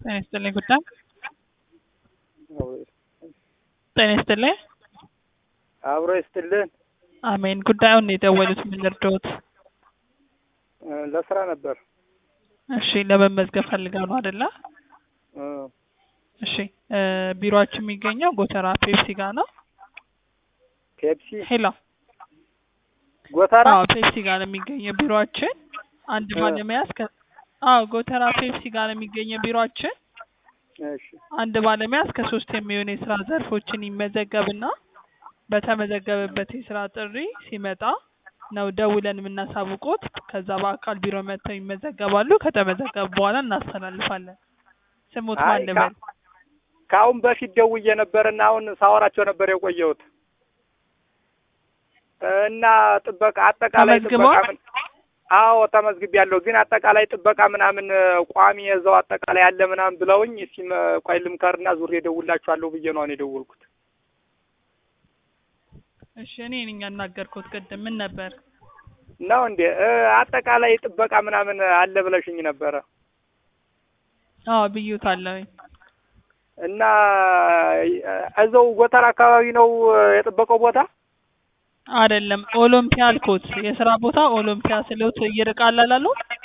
ጤና ይስጥልኝ ጉዳይ ጤና ይስጥልኝ። አብሮ ይስጥልን። አሜን። ጉዳዩን የደወሉት ምን ልርዳዎት? ለስራ ነበር። እሺ ለመመዝገብ ፈልገው ነው አይደለ? እ እሺ እ ቢሮአችን የሚገኘው ጎተራ ፔፕሲ ጋር ነው። ፔፕሲ ሄሎ ጎተራ አዎ ፔፕሲ ጋር ነው የሚገኘው ቢሮአችን። አንድ እ ባለሙያ እስከ አዎ ጎተራ ፔፕሲ ጋር ነው የሚገኘው ቢሮአችን። እሺ አንድ ባለሙያ እስከ ሶስት የሚሆኑ የስራ ዘርፎችን ይመዘገብና በተመዘገበበት የስራ ጥሪ ሲመጣ ነው ደውለን የምናሳውቆት። ከዛ በአካል ቢሮ መጥተው ይመዘገባሉ። ከተመዘገቡ በኋላ እናስተላልፋለን። ስሙት አይ ማን ልበል? ከ- ከአሁን በፊት ደውዬ ነበርና አሁን ሳወራቸው ነበር የቆየሁት እና ጥበቃ አጠቃላይ ጥበቃ ተመዝግበዋል? ምን አዎ ተመዝግቤያለሁ። ግን አጠቃላይ ጥበቃ ምናምን ቋሚ የዛው አጠቃላይ አለ ምናምን ብለውኝ እስኪ መ- ቆይ ልምከርና ዙሬ እደውልላችኋለሁ ብዬ ነው አሁን የደወልኩት። እሺ እኔ ነኝ ያናገርኩት ቅድም። ምን ነበር? ነው እንዴ እ አጠቃላይ ጥበቃ ምናምን አለ ብለሽኝ ነበረ አዎ ብዩታለሁኝ። እና እ እዛው ጎተራ አካባቢ ነው የጥበቃው ቦታ? አይደለም ኦሎምፒያ አልኩት። የስራ ቦታ ኦሎምፒያ ስሎት ይርቃል አላሉ?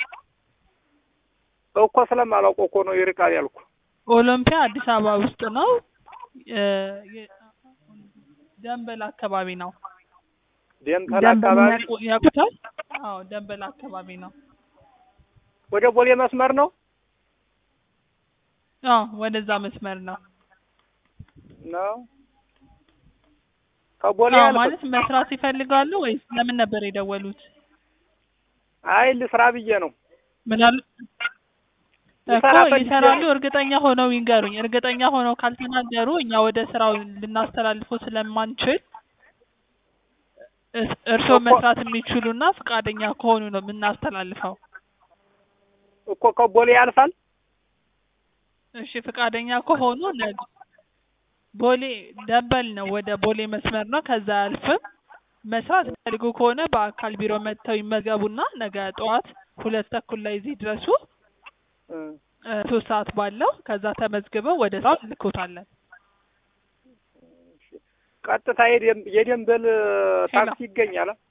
እኮ ስለማላውቀው እኮ ነው ይርቃል ያልኩ። ኦሎምፒያ አዲስ አበባ ውስጥ ነው። እ የ- ደንበል አካባቢ ነው። ደንበል ደንበል አካባቢ ያውቁ- ያውቁታል? አዎ ደንበል አካባቢ ነው። ወደ ቦሌ መስመር ነው አዎ ወደዛ መስመር ነው። ነው ከቦሌ አዎ ያልኩት። ማለት መስራት ይፈልጋሉ ወይስ ለምን ነበር የደወሉት? አይ ልስራ ብዬ ነው። ምን አሉ? እኮ ልሰራ ፈልጌ ይሰራሉ። ነው። እርግጠኛ ሆነው ይንገሩኝ። እርግጠኛ ሆነው ካልተናገሩ እኛ ወደ ስራው ልናስተላልፈው ስለማንችል እስ- እርስዎ እኮ መስራት የሚችሉና ፈቃደኛ ከሆኑ ነው የምናስተላልፈው። እኮ ከቦሌ ያልፋል። እሺ ፈቃደኛ ከሆኑ ነገ ቦሌ ደንበል ነው፣ ወደ ቦሌ መስመር ነው። ከዛ አያልፍም። መስራት የሚፈልጉ ከሆነ በአካል ቢሮ መጥተው ይመዝገቡና ነገ ጠዋት ሁለት ተኩል ላይ እዚህ ድረሱ። እ እ ሶስት ሰዓት ባለው ከዛ ተመዝግበው ወደ ስራው እንልኮታለን። ቀጥታ የደም- የደንበል ሄሎ ታክሲ ይገኛል።